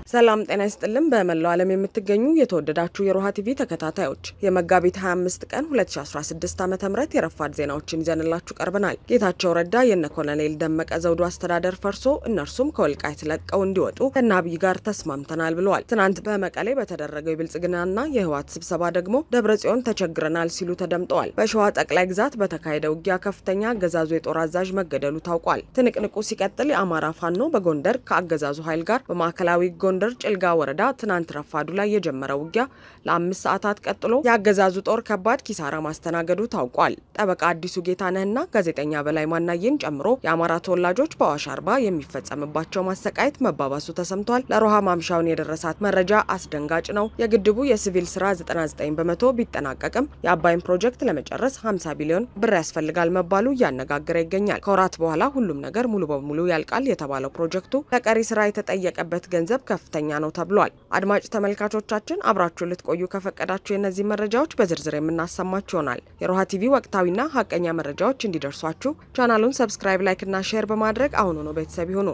ሰላም ጤና ይስጥልን። በመላው ዓለም የምትገኙ የተወደዳችሁ የሮሃ ቲቪ ተከታታዮች የመጋቢት 25 ቀን 2016 ዓ ም የረፋድ ዜናዎችን ይዘንላችሁ ቀርበናል። ጌታቸው ረዳ የነ ኮሎኔል ደመቀ ዘውዱ አስተዳደር ፈርሶ እነርሱም ከወልቃይት ለቀው እንዲወጡ ከነ አብይ ጋር ተስማምተናል ብለዋል። ትናንት በመቀሌ በተደረገው የብልጽግናና የህወሓት ስብሰባ ደግሞ ደብረ ጽዮን ተቸግረናል ሲሉ ተደምጠዋል። በሸዋ ጠቅላይ ግዛት በተካሄደ ውጊያ ከፍተኛ አገዛዙ የጦር አዛዥ መገደሉ ታውቋል። ትንቅንቁ ሲቀጥል የአማራ ፋኖ በጎንደር ከአገዛዙ ኃይል ጋር በማዕከላዊ ጎንደር ጭልጋ ወረዳ ትናንት ረፋዱ ላይ የጀመረው ውጊያ ለአምስት ሰዓታት ቀጥሎ የአገዛዙ ጦር ከባድ ኪሳራ ማስተናገዱ ታውቋል። ጠበቃ አዲሱ ጌታነህና ጋዜጠኛ በላይ ማናየን ጨምሮ የአማራ ተወላጆች በአዋሽ አርባ የሚፈጸምባቸው ማሰቃየት መባባሱ ተሰምቷል። ለሮሃ ማምሻውን የደረሳት መረጃ አስደንጋጭ ነው። የግድቡ የሲቪል ስራ 99 በመቶ ቢጠናቀቅም የአባይን ፕሮጀክት ለመጨረስ 50 ቢሊዮን ብር ያስፈልጋል መባሉ እያነጋገረ ይገኛል። ከወራት በኋላ ሁሉም ነገር ሙሉ በሙሉ ያልቃል የተባለው ፕሮጀክቱ ለቀሪ ስራ የተጠየቀበት ገንዘብ ከፍተኛ ነው ተብሏል። አድማጭ ተመልካቾቻችን አብራችሁ ልትቆዩ ከፈቀዳችሁ የእነዚህ መረጃዎች በዝርዝር የምናሰማችሁ ይሆናል። የሮሃ ቲቪ ወቅታዊና ሀቀኛ መረጃዎች እንዲደርሷችሁ ቻናሉን ሰብስክራይብ፣ ላይክ እና ሼር በማድረግ አሁኑ ነው ቤተሰብ ይሁኑ።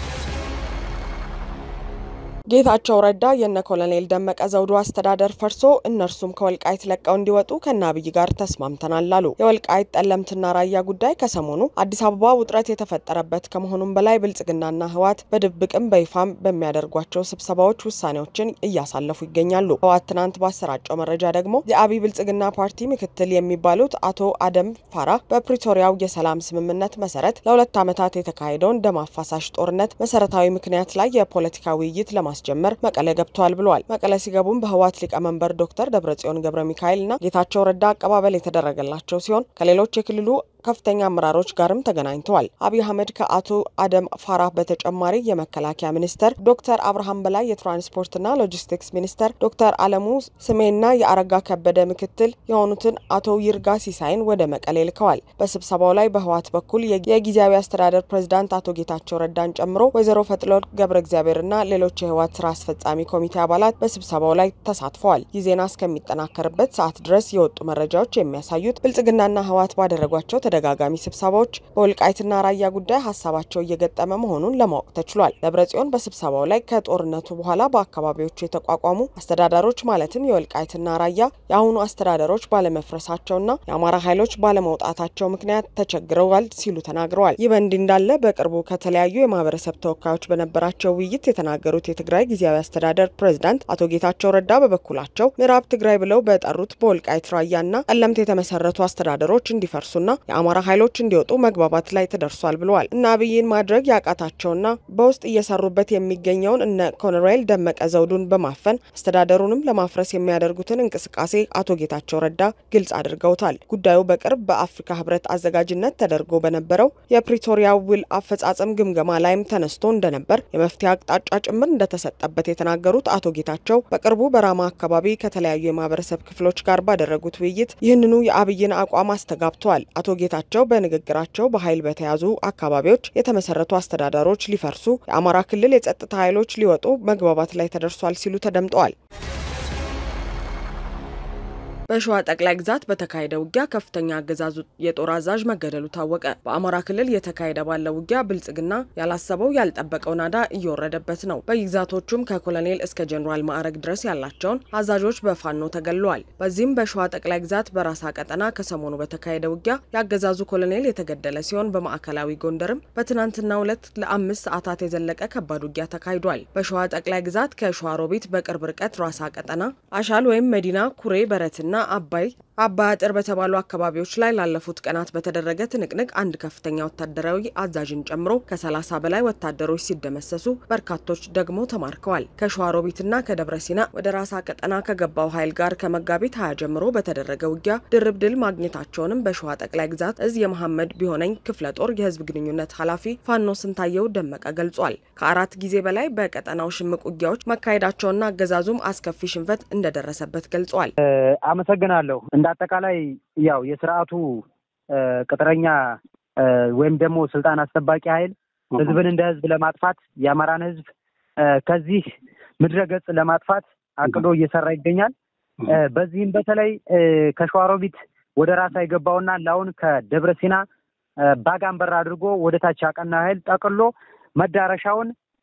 ጌታቸው ረዳ የነ ኮሎኔል ደመቀ ዘውዱ አስተዳደር ፈርሶ እነርሱም ከወልቃይት ለቀው እንዲወጡ ከነ አብይ ጋር ተስማምተናል አሉ። የወልቃይት ጠለምትና ራያ ጉዳይ ከሰሞኑ አዲስ አበባ ውጥረት የተፈጠረበት ከመሆኑም በላይ ብልጽግናና ህወሓት በድብቅም በይፋም በሚያደርጓቸው ስብሰባዎች ውሳኔዎችን እያሳለፉ ይገኛሉ። ህወሓት ትናንት ባሰራጨው መረጃ ደግሞ የአብይ ብልጽግና ፓርቲ ምክትል የሚባሉት አቶ አደም ፋራ በፕሪቶሪያው የሰላም ስምምነት መሰረት ለሁለት ዓመታት የተካሄደውን ደም አፋሳሽ ጦርነት መሰረታዊ ምክንያት ላይ የፖለቲካ ውይይት ለማ ጀመር መቀለ ገብተዋል ብለዋል። መቀለ ሲገቡም በህወሓት ሊቀመንበር ዶክተር ደብረጽዮን ገብረ ሚካኤል እና ጌታቸው ረዳ አቀባበል የተደረገላቸው ሲሆን ከሌሎች የክልሉ ከፍተኛ አመራሮች ጋርም ተገናኝተዋል። አብይ አህመድ ከአቶ አደም ፋራህ በተጨማሪ የመከላከያ ሚኒስተር ዶክተር አብርሃም በላይ፣ የትራንስፖርትና ሎጂስቲክስ ሚኒስተር ዶክተር አለሙ ስሜና የአረጋ ከበደ ምክትል የሆኑትን አቶ ይርጋ ሲሳይን ወደ መቀሌ ልከዋል። በስብሰባው ላይ በህወሓት በኩል የጊዜያዊ አስተዳደር ፕሬዚዳንት አቶ ጌታቸው ረዳን ጨምሮ ወይዘሮ ፈትለወርቅ ገብረ እግዚአብሔርና ሌሎች የህወሓት ስራ አስፈጻሚ ኮሚቴ አባላት በስብሰባው ላይ ተሳትፈዋል። ይህ ዜና እስከሚጠናከርበት ሰዓት ድረስ የወጡ መረጃዎች የሚያሳዩት ብልጽግናና ህወሓት ባደረጓቸው ተደጋጋሚ ስብሰባዎች በወልቃይትና ራያ ጉዳይ ሀሳባቸው እየገጠመ መሆኑን ለማወቅ ተችሏል። ደብረጽዮን በስብሰባው ላይ ከጦርነቱ በኋላ በአካባቢዎቹ የተቋቋሙ አስተዳደሮች ማለትም የወልቃይትና ራያ የአሁኑ አስተዳደሮች ባለመፍረሳቸውና የአማራ ኃይሎች ባለመውጣታቸው ምክንያት ተቸግረዋል ሲሉ ተናግረዋል። ይህ በእንዲህ እንዳለ በቅርቡ ከተለያዩ የማህበረሰብ ተወካዮች በነበራቸው ውይይት የተናገሩት የትግራይ ጊዜያዊ አስተዳደር ፕሬዝዳንት አቶ ጌታቸው ረዳ በበኩላቸው ምዕራብ ትግራይ ብለው በጠሩት በወልቃይት ራያና ጠለምት የተመሰረቱ አስተዳደሮች እንዲፈርሱና የአማራ ኃይሎች እንዲወጡ መግባባት ላይ ተደርሷል ብለዋል። እነ አብይን ማድረግ ያቃታቸውና በውስጥ እየሰሩበት የሚገኘውን እነ ኮሎኔል ደመቀ ዘውዱን በማፈን አስተዳደሩንም ለማፍረስ የሚያደርጉትን እንቅስቃሴ አቶ ጌታቸው ረዳ ግልጽ አድርገውታል። ጉዳዩ በቅርብ በአፍሪካ ህብረት አዘጋጅነት ተደርጎ በነበረው የፕሪቶሪያ ውል አፈጻጸም ግምገማ ላይም ተነስቶ እንደነበር የመፍትሄ አቅጣጫ ጭምር እንደተሰጠበት የተናገሩት አቶ ጌታቸው በቅርቡ በራማ አካባቢ ከተለያዩ የማህበረሰብ ክፍሎች ጋር ባደረጉት ውይይት ይህንኑ የአብይን አቋም አስተጋብተዋል። አቶ ጌታቸው በንግግራቸው በኃይል በተያዙ አካባቢዎች የተመሰረቱ አስተዳደሮች ሊፈርሱ፣ የአማራ ክልል የጸጥታ ኃይሎች ሊወጡ መግባባት ላይ ተደርሷል ሲሉ ተደምጠዋል። በሸዋ ጠቅላይ ግዛት በተካሄደ ውጊያ ከፍተኛ አገዛዙ የጦር አዛዥ መገደሉ ታወቀ። በአማራ ክልል እየተካሄደ ባለው ውጊያ ብልጽግና ያላሰበው ያልጠበቀው ናዳ እየወረደበት ነው። በግዛቶቹም ከኮሎኔል እስከ ጀኔራል ማዕረግ ድረስ ያላቸውን አዛዦች በፋኖ ተገድለዋል። በዚህም በሸዋ ጠቅላይ ግዛት በራሳ ቀጠና ከሰሞኑ በተካሄደ ውጊያ የአገዛዙ ኮሎኔል የተገደለ ሲሆን በማዕከላዊ ጎንደርም በትናንትናው ዕለት ለአምስት ሰዓታት የዘለቀ ከባድ ውጊያ ተካሂዷል። በሸዋ ጠቅላይ ግዛት ከሸዋሮቢት በቅርብ ርቀት ራሳ ቀጠና አሻል ወይም መዲና ኩሬ በረትና አባይ አባይ አጥር በተባሉ አካባቢዎች ላይ ላለፉት ቀናት በተደረገ ትንቅንቅ አንድ ከፍተኛ ወታደራዊ አዛዥን ጨምሮ ከሰላሳ በላይ ወታደሮች ሲደመሰሱ በርካቶች ደግሞ ተማርከዋል። ከሸዋሮቢትና ከደብረ ሲና ወደ ራሳ ቀጠና ከገባው ኃይል ጋር ከመጋቢት ሀያ ጀምሮ በተደረገ ውጊያ ድርብ ድል ማግኘታቸውንም በሸዋ ጠቅላይ ግዛት እዝ የመሐመድ ቢሆነኝ ክፍለ ጦር የህዝብ ግንኙነት ኃላፊ ፋኖ ስንታየው ደመቀ ገልጿል። ከአራት ጊዜ በላይ በቀጠናው ሽምቅ ውጊያዎች መካሄዳቸውና አገዛዙም አስከፊ ሽንፈት እንደደረሰበት ገልጿል። አመሰግናለሁ። እንደ አጠቃላይ ያው የስርዓቱ ቅጥረኛ ወይም ደግሞ ስልጣን አስጠባቂ ኃይል ህዝብን እንደ ህዝብ ለማጥፋት የአማራን ህዝብ ከዚህ ምድረ ገጽ ለማጥፋት አቅዶ እየሰራ ይገኛል። በዚህም በተለይ ከሸዋሮቢት ወደ ራሳ የገባውና ላሁን ከደብረ ሲና ባጋንበር አድርጎ ወደ ታች ያቀና ኃይል ጠቅሎ መዳረሻውን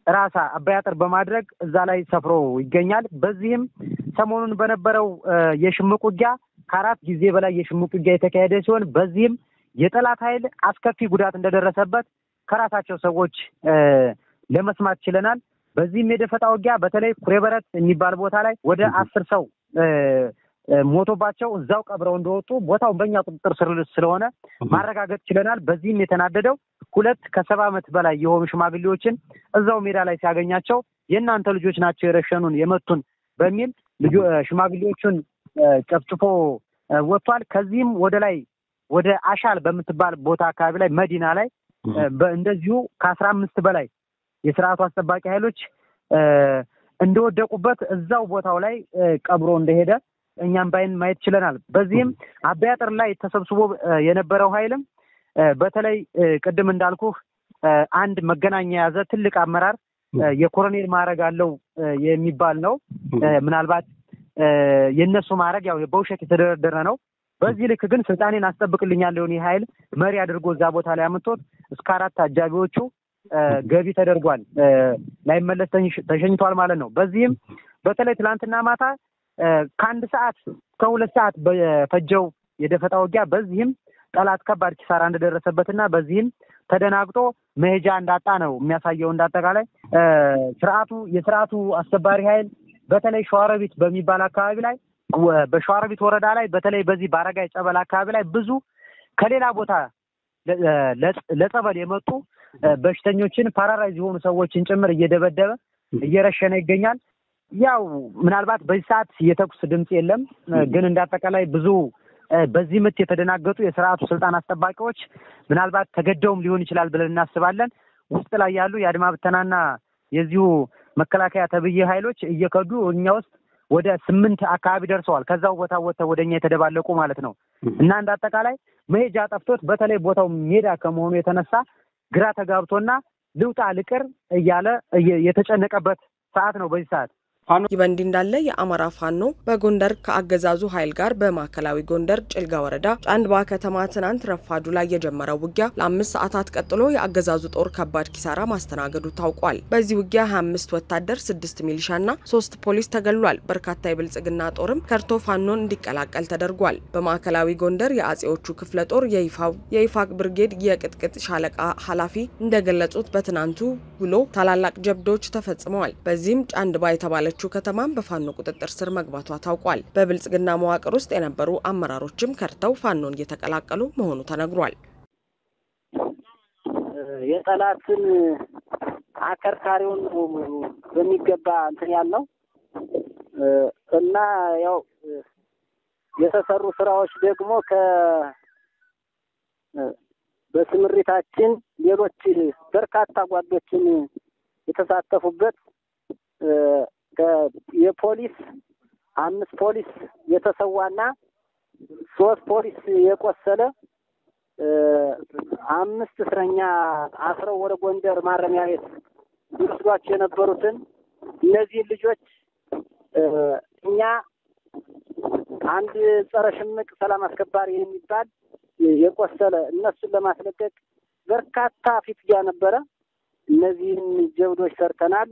ራሳ አባይ አጥር በማድረግ እዛ ላይ ሰፍሮ ይገኛል። በዚህም ሰሞኑን በነበረው የሽምቅ ውጊያ ከአራት ጊዜ በላይ የሽምቅ ውጊያ የተካሄደ ሲሆን በዚህም የጠላት ኃይል አስከፊ ጉዳት እንደደረሰበት ከራሳቸው ሰዎች ለመስማት ችለናል። በዚህም የደፈጣ ውጊያ በተለይ ኩሬበረት የሚባል ቦታ ላይ ወደ አስር ሰው ሞቶባቸው እዛው ቀብረው እንደወጡ ቦታው በእኛ ቁጥጥር ስር ስለሆነ ማረጋገጥ ችለናል። በዚህም የተናደደው ሁለት ከሰባ ዓመት በላይ የሆኑ ሽማግሌዎችን እዛው ሜዳ ላይ ሲያገኛቸው የእናንተ ልጆች ናቸው የረሸኑን የመቱን በሚል ሽማግሌዎቹን ጨፍጭፎ ወጥቷል። ከዚህም ወደ ላይ ወደ አሻል በምትባል ቦታ አካባቢ ላይ መዲና ላይ እንደዚሁ ከአስራ አምስት በላይ የስርዓቱ አስጠባቂ ኃይሎች እንደወደቁበት እዛው ቦታው ላይ ቀብሮ እንደሄደ እኛም ባይን ማየት ችለናል። በዚህም አባይ አጥር ላይ ተሰብስቦ የነበረው ኃይልም በተለይ ቅድም እንዳልኩህ አንድ መገናኛ የያዘ ትልቅ አመራር የኮሎኔል ማዕረግ አለው የሚባል ነው። ምናልባት የእነሱ ማዕረግ ያው በውሸት የተደረደረ ነው። በዚህ ልክ ግን ስልጣኔን አስጠብቅልኛለሁ ይህ ኃይል መሪ አድርጎ እዛ ቦታ ላይ አምጥቶት እስከ አራት አጃቢዎቹ ገቢ ተደርጓል። ላይመለስ ተሸኝቷል ማለት ነው። በዚህም በተለይ ትናንትና ማታ ከአንድ ሰዓት ከሁለት ሰዓት በፈጀው የደፈጣ ውጊያ በዚህም ጠላት ከባድ ኪሳራ እንደደረሰበትና በዚህም ተደናግጦ መሄጃ እንዳጣ ነው የሚያሳየው። እንዳጠቃላይ ስርዓቱ የስርዓቱ አስከባሪ ኃይል በተለይ ሸዋሮቢት በሚባል አካባቢ ላይ በሸዋሮቢት ወረዳ ላይ በተለይ በዚህ በአረጋይ ጸበል አካባቢ ላይ ብዙ ከሌላ ቦታ ለጸበል የመጡ በሽተኞችን ፓራላይዝ የሆኑ ሰዎችን ጭምር እየደበደበ እየረሸነ ይገኛል። ያው ምናልባት በዚህ ሰዓት የተኩስ ድምፅ የለም፣ ግን እንዳጠቃላይ ብዙ በዚህ ምት የተደናገጡ የስርዓቱ ስልጣን አስጠባቂዎች ምናልባት ተገደውም ሊሆን ይችላል ብለን እናስባለን። ውስጥ ላይ ያሉ የአድማ ብተናና የዚሁ መከላከያ ተብዬ ኃይሎች እየከዱ እኛ ውስጥ ወደ ስምንት አካባቢ ደርሰዋል። ከዛው ቦታ ወጥተው ወደ እኛ የተደባለቁ ማለት ነው እና እንደ አጠቃላይ መሄጃ ጠፍቶት በተለይ ቦታው ሜዳ ከመሆኑ የተነሳ ግራ ተጋብቶና ልውጣ ልቅር እያለ የተጨነቀበት ሰዓት ነው በዚህ ሰዓት። ይህ በእንዲህ እንዳለ የአማራ ፋኖ በጎንደር ከአገዛዙ ኃይል ጋር በማዕከላዊ ጎንደር ጭልጋ ወረዳ ጫንባ ከተማ ትናንት ረፋዱ ላይ የጀመረው ውጊያ ለአምስት ሰዓታት ቀጥሎ የአገዛዙ ጦር ከባድ ኪሳራ ማስተናገዱ ታውቋል። በዚህ ውጊያ ሀያ አምስት ወታደር፣ ስድስት ሚሊሻና ሶስት ፖሊስ ተገሏል። በርካታ የብልጽግና ጦርም ከርቶ ፋኖን እንዲቀላቀል ተደርጓል። በማዕከላዊ ጎንደር የአጼዎቹ ክፍለ ጦር የይፋቅ ብርጌድ የቅጥቅጥ ሻለቃ ኃላፊ እንደገለጹት በትናንቱ ውሎ ታላላቅ ጀብዶች ተፈጽመዋል። በዚህም ጫንባ የተባለች ያለችው ከተማም በፋኖ ቁጥጥር ስር መግባቷ ታውቋል። በብልጽግና መዋቅር ውስጥ የነበሩ አመራሮችም ከርተው ፋኖን እየተቀላቀሉ መሆኑ ተነግሯል። የጠላትን አከርካሪውን በሚገባ እንትን ያልነው እና ያው የተሰሩ ስራዎች ደግሞ ከ በስምሪታችን ሌሎች በርካታ ጓዶችን የተሳተፉበት የፖሊስ አምስት ፖሊስ የተሰዋና ሶስት ፖሊስ የቆሰለ አምስት እስረኛ አስረው ወደ ጎንደር ማረሚያ ቤት ይወስዷቸው የነበሩትን እነዚህን ልጆች እኛ አንድ ጸረ ሽምቅ ሰላም አስከባሪ የሚባል የቆሰለ እነሱን ለማስለቀቅ በርካታ ፊትጊያ ነበረ። እነዚህን ጀብዶች ሰርተናል።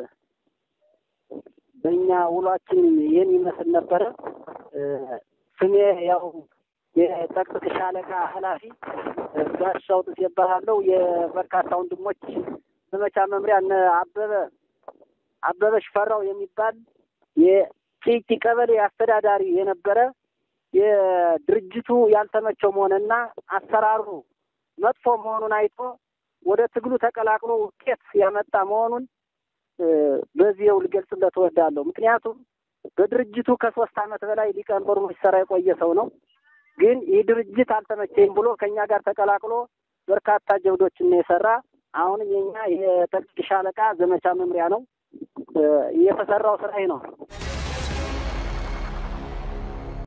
በእኛ ውሏችን ይህን ይመስል ነበረ። ስሜ ያው የጠቅጥቅ ሻለቃ ኃላፊ ጋሻው ጥስ ይባላለሁ። የበርካታ ወንድሞች ዘመቻ መምሪያ እነ አበበ አበበ ሽፈራው የሚባል የጭቂ ቀበሌ አስተዳዳሪ የነበረ የድርጅቱ ያልተመቸው መሆንና አሰራሩ መጥፎ መሆኑን አይቶ ወደ ትግሉ ተቀላቅሎ ውጤት ያመጣ መሆኑን በዚህው ልገልጽለት እወዳለሁ። ምክንያቱም በድርጅቱ ከሶስት ዓመት በላይ ሊቀመንበሩ ሲሰራ የቆየ ሰው ነው። ግን ይህ ድርጅት አልተመቸኝም ብሎ ከእኛ ጋር ተቀላቅሎ በርካታ ጀብዶችን ነው የሰራ። አሁንም የኛ የጠቅጥቅ ሻለቃ ዘመቻ መምሪያ ነው። የተሰራው ስራ ነው።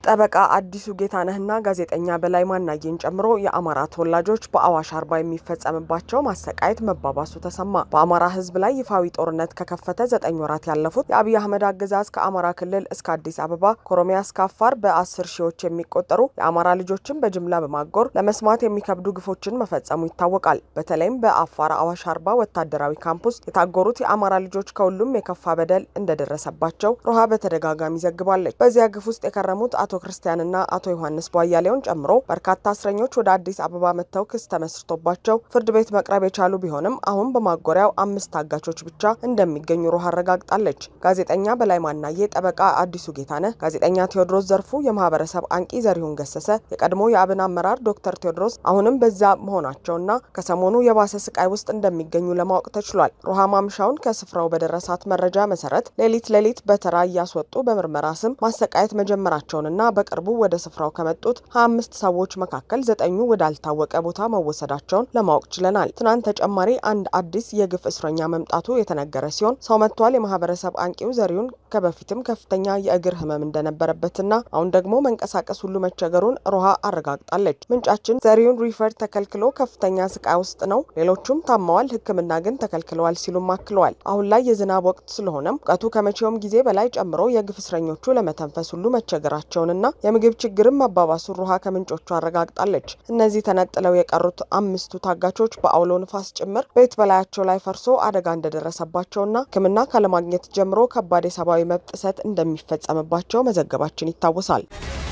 ጠበቃ አዲሱ ጌታነህና ጋዜጠኛ በላይ ማናየን ጨምሮ የአማራ ተወላጆች በአዋሽ አርባ የሚፈጸምባቸው ማሰቃየት መባባሱ ተሰማ። በአማራ ሕዝብ ላይ ይፋዊ ጦርነት ከከፈተ ዘጠኝ ወራት ያለፉት የአብይ አህመድ አገዛዝ ከአማራ ክልል እስከ አዲስ አበባ ከኦሮሚያ እስከ አፋር በአስር ሺዎች የሚቆጠሩ የአማራ ልጆችን በጅምላ በማጎር ለመስማት የሚከብዱ ግፎችን መፈጸሙ ይታወቃል። በተለይም በአፋር አዋሽ አርባ ወታደራዊ ካምፕ ውስጥ የታጎሩት የአማራ ልጆች ከሁሉም የከፋ በደል እንደደረሰባቸው ሮሃ በተደጋጋሚ ዘግባለች። በዚያ ግፍ ውስጥ የከረሙት አቶ ክርስቲያንና አቶ ዮሐንስ ቧያሌውን ጨምሮ በርካታ እስረኞች ወደ አዲስ አበባ መጥተው ክስ ተመስርቶባቸው ፍርድ ቤት መቅረብ የቻሉ ቢሆንም አሁን በማጎሪያው አምስት ታጋቾች ብቻ እንደሚገኙ ሮሃ አረጋግጣለች። ጋዜጠኛ በላይ ማናዬ፣ ጠበቃ አዲሱ ጌታነህ፣ ጋዜጠኛ ቴዎድሮስ ዘርፉ፣ የማህበረሰብ አንቂ ዘሪሁን ገሰሰ፣ የቀድሞ የአብን አመራር ዶክተር ቴዎድሮስ አሁንም በዛ መሆናቸውና ከሰሞኑ የባሰ ስቃይ ውስጥ እንደሚገኙ ለማወቅ ተችሏል። ሮሃ ማምሻውን ከስፍራው በደረሳት መረጃ መሰረት ሌሊት ሌሊት በተራ እያስወጡ በምርመራ ስም ማሰቃየት መጀመራቸውንና በቅርቡ ወደ ስፍራው ከመጡት ሀያ አምስት ሰዎች መካከል ዘጠኙ ወዳልታወቀ ቦታ መወሰዳቸውን ለማወቅ ችለናል። ትናንት ተጨማሪ አንድ አዲስ የግፍ እስረኛ መምጣቱ የተነገረ ሲሆን ሰው መጥቷል። የማህበረሰብ አንቂው ዘሪሁን ከበፊትም ከፍተኛ የእግር ህመም እንደነበረበትና አሁን ደግሞ መንቀሳቀስ ሁሉ መቸገሩን ሮሃ አረጋግጣለች። ምንጫችን ዘሪሁን ሪፈር ተከልክሎ ከፍተኛ ስቃይ ውስጥ ነው፣ ሌሎቹም ታመዋል፣ ሕክምና ግን ተከልክለዋል ሲሉም አክለዋል። አሁን ላይ የዝናብ ወቅት ስለሆነም ሙቀቱ ከመቼውም ጊዜ በላይ ጨምሮ የግፍ እስረኞቹ ለመተንፈስ ሁሉ መቸገራቸውንና የምግብ ችግርም መባባሱን ሮሃ ከምንጮቹ አረጋግጣለች። እነዚህ ተነጥለው የቀሩት አምስቱ ታጋቾች በአውሎ ንፋስ ጭምር ቤት በላያቸው ላይ ፈርሶ አደጋ እንደደረሰባቸውና ሕክምና ካለማግኘት ጀምሮ ከባድ የሰብአዊ መብት ጥሰት እንደሚፈጸምባቸው መዘገባችን ይታወሳል።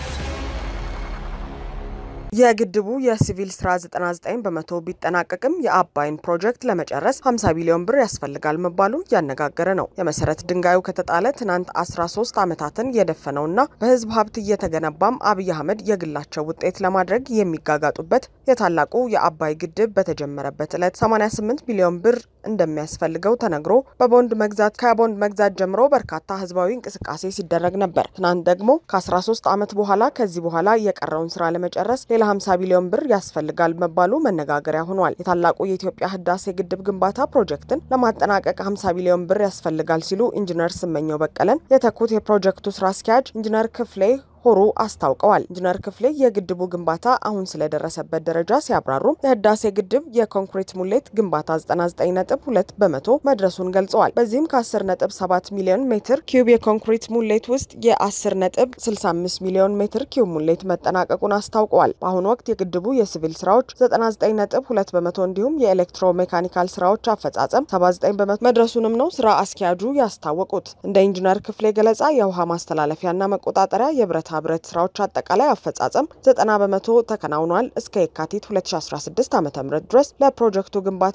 የግድቡ የሲቪል ስራ 99 በመቶ ቢጠናቀቅም የአባይን ፕሮጀክት ለመጨረስ 50 ቢሊዮን ብር ያስፈልጋል መባሉ እያነጋገረ ነው። የመሰረት ድንጋዩ ከተጣለ ትናንት 13 ዓመታትን የደፈነውና በህዝብ ሀብት እየተገነባም አብይ አህመድ የግላቸው ውጤት ለማድረግ የሚጋጋጡበት የታላቁ የአባይ ግድብ በተጀመረበት ዕለት 88 ቢሊዮን ብር እንደሚያስፈልገው ተነግሮ በቦንድ መግዛት ከቦንድ መግዛት ጀምሮ በርካታ ህዝባዊ እንቅስቃሴ ሲደረግ ነበር። ትናንት ደግሞ ከ13 ዓመት በኋላ ከዚህ በኋላ የቀረውን ስራ ለመጨረስ ሌላ 50 ቢሊዮን ብር ያስፈልጋል መባሉ መነጋገሪያ ሆኗል። የታላቁ የኢትዮጵያ ህዳሴ ግድብ ግንባታ ፕሮጀክትን ለማጠናቀቅ 50 ቢሊዮን ብር ያስፈልጋል ሲሉ ኢንጂነር ስመኘው በቀለን የተኩት የፕሮጀክቱ ስራ አስኪያጅ ኢንጂነር ክፍሌ ሆሩ አስታውቀዋል። ኢንጂነር ክፍሌ የግድቡ ግንባታ አሁን ስለደረሰበት ደረጃ ሲያብራሩም የህዳሴ ግድብ የኮንክሪት ሙሌት ግንባታ 99.2 በመቶ መድረሱን ገልጸዋል። በዚህም ከ10.7 ሚሊዮን ሜትር ኪዩብ የኮንክሪት ሙሌት ውስጥ የ10.65 ሚሊዮን ሜትር ኪዩብ ሙሌት መጠናቀቁን አስታውቀዋል። በአሁኑ ወቅት የግድቡ የሲቪል ስራዎች 99.2 በመቶ እንዲሁም የኤሌክትሮ ሜካኒካል ስራዎች አፈጻጸም 79 በመቶ መድረሱንም ነው ስራ አስኪያጁ ያስታወቁት። እንደ ኢንጂነር ክፍሌ ገለጻ የውሃ ማስተላለፊያና መቆጣጠሪያ የብረት ብረት ስራዎች አጠቃላይ አፈጻጸም 90 በመቶ ተከናውኗል። እስከ የካቲት 2016 ዓ ም ድረስ ለፕሮጀክቱ ግንባታ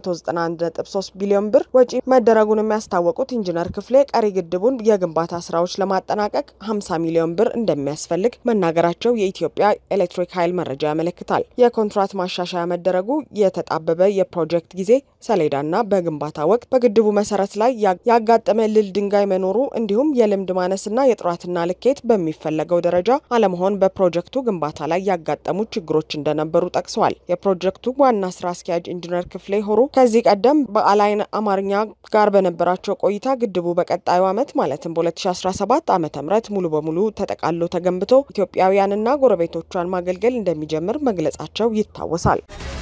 191.3 ቢሊዮን ብር ወጪ መደረጉን የሚያስታወቁት ኢንጂነር ክፍሌ ቀሪ ግድቡን የግንባታ ስራዎች ለማጠናቀቅ 50 ሚሊዮን ብር እንደሚያስፈልግ መናገራቸው የኢትዮጵያ ኤሌክትሪክ ኃይል መረጃ ያመለክታል። የኮንትራት ማሻሻያ መደረጉ የተጣበበ የፕሮጀክት ጊዜ ሰሌዳና በግንባታ ወቅት በግድቡ መሰረት ላይ ያጋጠመ ልል ድንጋይ መኖሩ እንዲሁም የልምድ ማነስና የጥራትና ልኬት በሚፈለገው ደረጃ አለመሆን በፕሮጀክቱ ግንባታ ላይ ያጋጠሙ ችግሮች እንደነበሩ ጠቅሰዋል። የፕሮጀክቱ ዋና ስራ አስኪያጅ ኢንጂነር ክፍሌ ሆሩ ከዚህ ቀደም በአላይን አማርኛ ጋር በነበራቸው ቆይታ ግድቡ በቀጣዩ ዓመት ማለትም በ2017 ዓ ም ሙሉ በሙሉ ተጠቃሎ ተገንብቶ ኢትዮጵያውያንና ጎረቤቶቿን ማገልገል እንደሚጀምር መግለጻቸው ይታወሳል።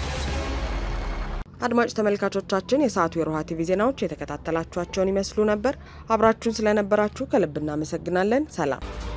አድማጭ ተመልካቾቻችን የሰዓቱ የሮሃ ቲቪ ዜናዎች የተከታተላችኋቸውን ይመስሉ ነበር። አብራችሁን ስለነበራችሁ ከልብ እናመሰግናለን። ሰላም